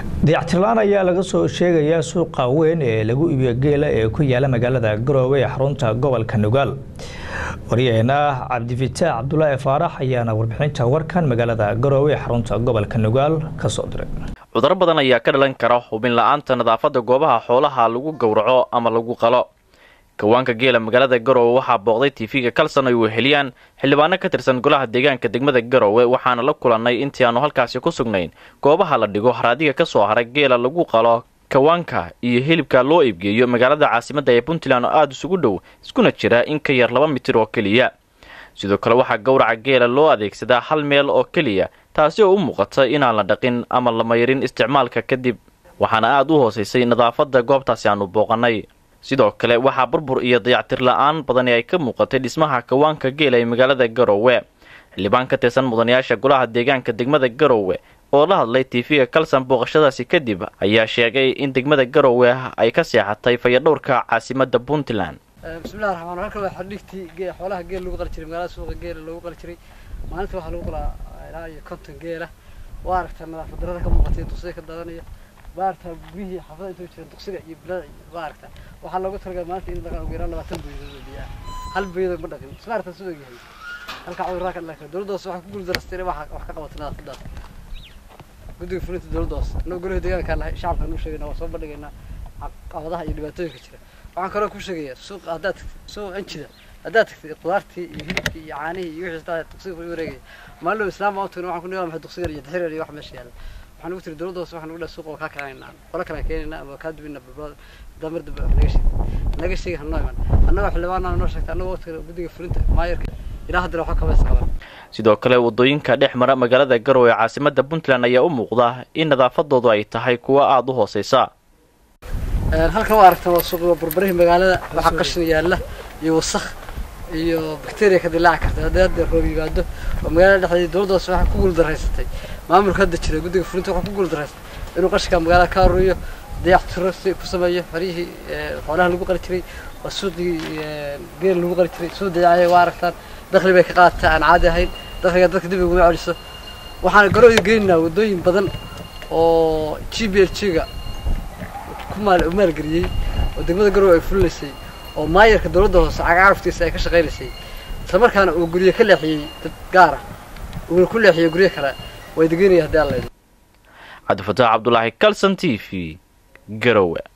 dayactirlaan ayaa laga soo sheegayaa suuqa weyn ee lagu iibiyo geela ee ku yaala magaalada garoowe ee xarunta gobolka nugaal waryaheena cabdifitaax cabdulaahi faarax ayaana warbixinta warkan magaalada garoowe ee xarunta gobolka nugaal kasoo diray cuduro badan ayaa ka dhalan kara hubin la-aanta nadaafadda goobaha xoolaha lagu gowraco ama lagu qalo kawaanka geela magaalada garoowe waxaa booqday tv-ga kalson ay weheliyaan xildhibaano ka tirsan golaha deegaanka degmada garoowe waxaana la kulannay intii aanu halkaasi ku sugnayn goobaha la dhigo haraadiga ka soo haray geela lagu qalo kawaanka iyo hilibka loo iibgeeyo magaalada caasimadda ee puntland oo aada isugu dhow iskuna jira in ka yar laba mitir oo keliya sidoo kale waxaa gowraca geela loo adeegsadaa hal meel oo keliya taasi oo u muuqata inaan la dhaqin ama la mayrin isticmaalka kadib waxaana aada u hoosaysay nadaafadda goobtaasi aanu booqannay sidoo kale waxaa burbur iyo dayactir la-aan badani ay ka muuqatay dhismaha kawaanka geela ee magaalada garoowe xildhibaan ka tirsan mudanayaasha golaha deegaanka degmada garoowe oo la hadlay tv-ga kalsan booqashadaasi kadib ayaa sheegay in degmada garoowe ay ka seexatay fayadhowrka caasimadda puntland bismillahi raxmaan halkan waa xadhigtii xoolaha geel lagu qali jiray magaalada suuqa geela loogu qali jiray maalinta waxaa lagu qalaa ilaa iyo konton geela waa aragtaa nadaafad darada ka muuqatay duqsiga ka dadanaya waa aragtaa guryihii xaafada intuu jira duqsiga iyo bilada waa aragtaa waxaa loogu talagalay maalinta in dhaqan ugu yaraan labaatan boyadood oo biyaa hal boyadood ma dhaqin isma aragtaa sidoo yahay halkaa cudurraa ka dhalan kara dowladda hoose waxay ku guuldarastay inay wax wax ka qabato nadaafadaas guddiga fulinta dowladda hoose annagu golaha deegaankaan nahay shacabkaan u sheegaynaa waa soo bandhigaynaa caqabadaha iyo dhibaatooyinka jira waxaan kaloo ku sheegayaa suuqa haddaad tagtid suuqa anjida haddaad tagtid qudaartii iyo hilibkii iyo caanihii iyo wixii taa duqsiga ku wareegaya maalin islaam baan u tagna waxaan ku nigaa maxay duqsiga iyo daxirar iyo wax meesha yaalla waxaan ugu tiri dowladda hoose waxaan ugu dhahay suuqa waa kaa keenaynaa qolo kale keenaynaa ama kaa dubina balbal damar daba naga sheeg naga sheegi hanoo iman annagoo xildhibaanana noo sheegtay annagoo waqtiga guddiga fulinta maayarka ilaa haddana waxba kamaysa qaban sidoo kale wadooyinka dhex mara magaalada garoowe ee caasimadda puntland ayaa u muuqda in nadaafadoodu ay tahay kuwo aada u hooseysa halkan waa aragtaan waa suuqa barbarihii magaalada waxaa qashin yaalla iyo wasakh iyo bacteria ka dilaaci karta haddii hadda roob yimaado oo magaalada dhexdeeda dowladda hoose waxaa ku guuldaraysatay maamulka hadda jira guddiga fulinta waxaa ku guuldaraystay inuu qashinka magaalada ka aruuriyo dayactiro si ku sameeyo farihii xoolaha lagu qali jiray waa suuqii geel lagu qali jiray suu dayacaya waa aragtaan dakhli bay ka qaadataa aan caadi ahayn dakhliga dadka dib iguma celiso waxaan garooda geynaynaa waddooyin badan oo g b l g-ga ku maal maalgeliyey oo degmada garoowe ay fulinaysay oo maayarka dowladda hoose cagcaraftiisa ay ka shaqaynaysay isla markaana uu guryo ka leexiyey dad gaar ah uuna ku leexiyey guryo kale way degeynaya haddii alla cabdifataax cabdulaahi calson t v garowe